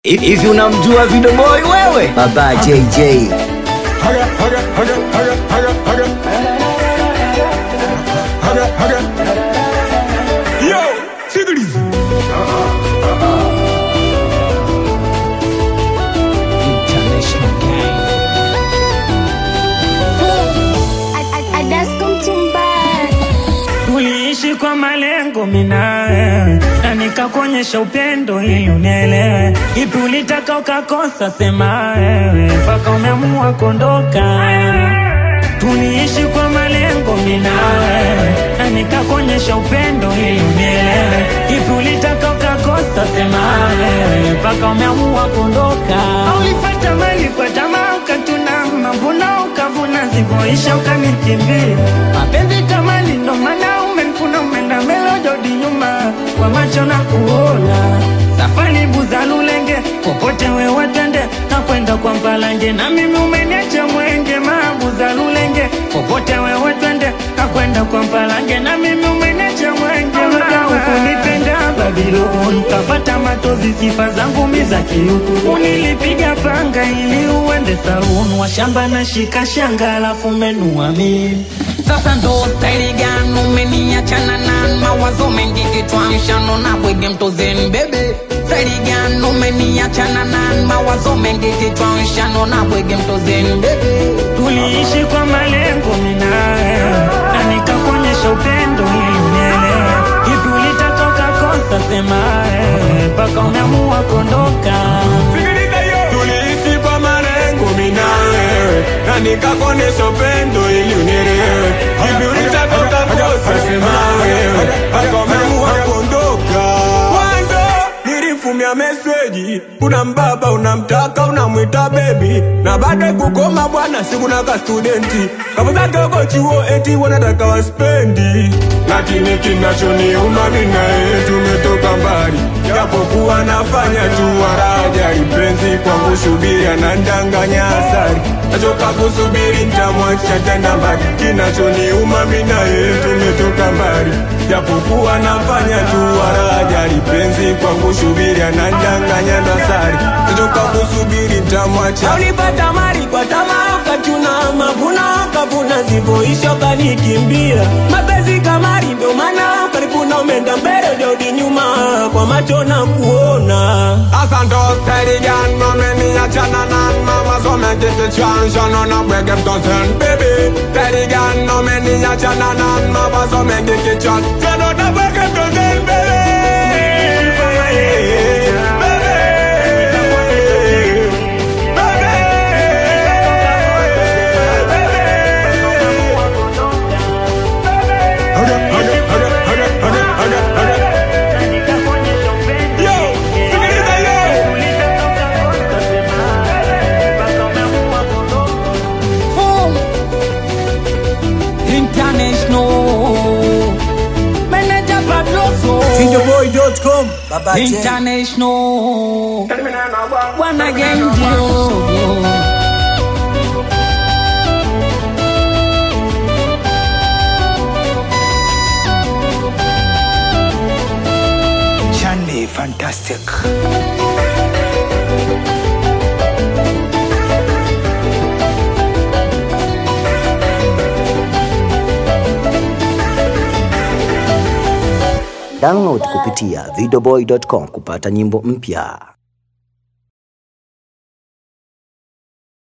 Hivi unamjua Video Boy wewe? Baba JJ. Haga, haga, haga, haga, haga, haga. Haga, haga. Yo, sikiliza. Tuliishi kwa malengo minawe na nikakuonyesha upendo ili unielewe. Ipi ulitaka ukakosa, sema wewe mpaka umeamua kuondoka. Tuliishi kwa malengo minawe na nikakuonyesha upendo ili unielewe. Ipi ulitaka ukakosa, sema wewe mpaka umeamua kuondoka. Ulipata mali kwa tamaa ukatuna mavuna ukavuna zivyoisha ukanikimbia. Mapenzi kama ndo maana umenkuna umeenda mbele ujodi nyuma kwa macho na kuona safari buza lulenge popote wewe twende na kwenda kwa mpalange na mimi umeniacha mwenge mabuza lulenge popote wewe twende na kwenda kwa mpalange na mimi umeniacha mwenge muda ukunipenda Babylon kafata matozi sifa zangu miza kiuku unilipiga panga ili uende saluni wa shamba na shika shanga alafu menua mimi Sasa ndo staili gani umeniachana na mawazo mengi kichwani shano na bwege mtozeni bebe staili gani umeniachana na mawazo mengi kichwani shano na bwege mtozeni bebe Tuliishi kwa malengo minawe na nikakuonyesha upendo ili unielewe. Ipi ulitaka ukakosa, sema wewe mpaka umeamua kuondoka. Sikiliza yo. Tuliishi kwa malengo mimi na wewe na nikakuonesha upendo ili unielewe. Hivi ulitaka ukakosa, sema wewe mpaka umeamua kuondoka. Mwanzo nilifumia meseji, una mbaba unamtaka unamwita bebi, na baada kukoma bwana sikuna ka studenti kapo zake uko chuo eti wanataka waspendi, lakini kinachoniuma mimi na yeye tumetoka mbali, japokuwa nafanya tu waraja lipenzi kwangu shubiri anandanganya asari nachoka kusubiri ntamwacha tena mbali, kinachoniuma mimi na yeye tumetoka mbali, japokuwa nafanya tu waraja lipenzi kwangu shubiri anandanganya dosari nachoka kusubiri ntamwacha ulipata mali kwa tamaa ukachuna mavuna ukavuna zivyoisha ukanikimbia mapenzi kamari ndio maana ukaripuna umeenda mbele ujarudi nyuma kwa macho na kuona Asa ndo steady gan Mami achana nan Mama so me get the chance Shano na bwege mtozen baby Steady gan Mami achana nan Mama so me get the chance Shano na bwege mtozen baby Haga, haga, haga, haga, haga, haga, haga. Na nikakuonyesha upendo Yo, ili sikiliza yo. unielewe. Ipi ulitaka ukakosa, sema wewe mpaka umeamua kuondoka. international manager Pabloso Videoboy.com. Baba J. international bwana gendio Chande fantastic. Download kupitia videoboy.com kupata nyimbo mpya.